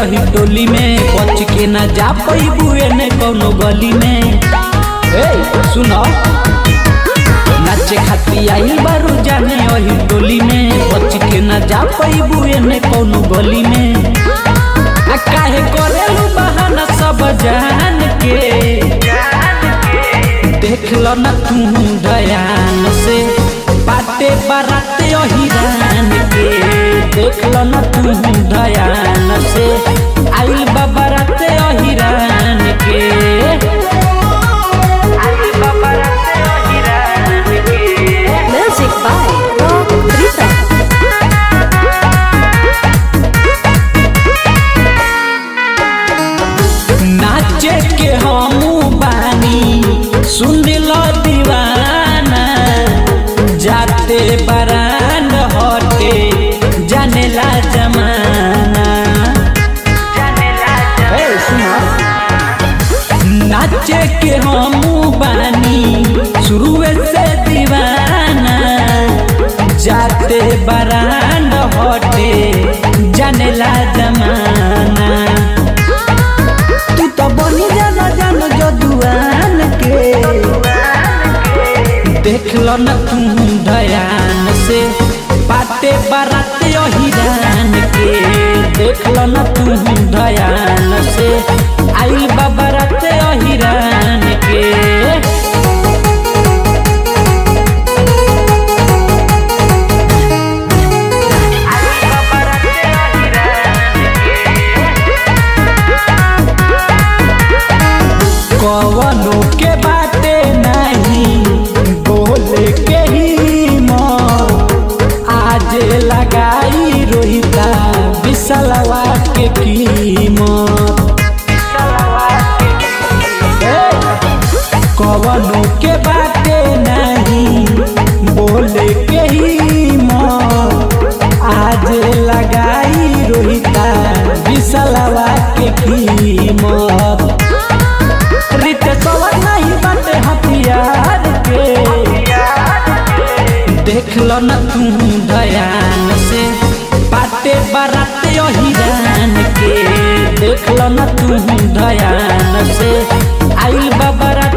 यही टोली में बच के ना जा पैबू एने कौनो गली में ए सुनो नाचे खाती आई बारू जाने यही टोली में बच के ना जा पैबू एने कौनो गली में आ काहे करेलू बहाना सब जान के देख लो ना तू दयान से बाटे बाराते हिरान के देख लो ना तू दयान से आइल बा बाराते हिरान के आइल बा बाराते हिरान के Music by Rock Rita. नाचे के हमू बानी सुन लो दीवाना जाते बरान हटे जानेला जमाना ए, सुनो। नाचे के हमू बानी शुरुए से दीवाना जाते बरान हटे जानेला जमाना तू तो बनी जाना जान जदुआन के देख लो न तू दयान से पाटे बाराते हिरान के देख लो न तू दयान से आइल बा बाराते हिरान के कवनो के बाटे नहीं बोले के ही आज लगाई रोहिता विसलवा के कीमत ए, कवनो के बाटे नहीं बोले के ही आज लगाई रोहिता विसलवा के कीमत रित कवर नहीं बाटे हथियार के देख लो न तू दयान से बाटे बाराते हिरान के देख लो न तू दयान से आइल बा बारात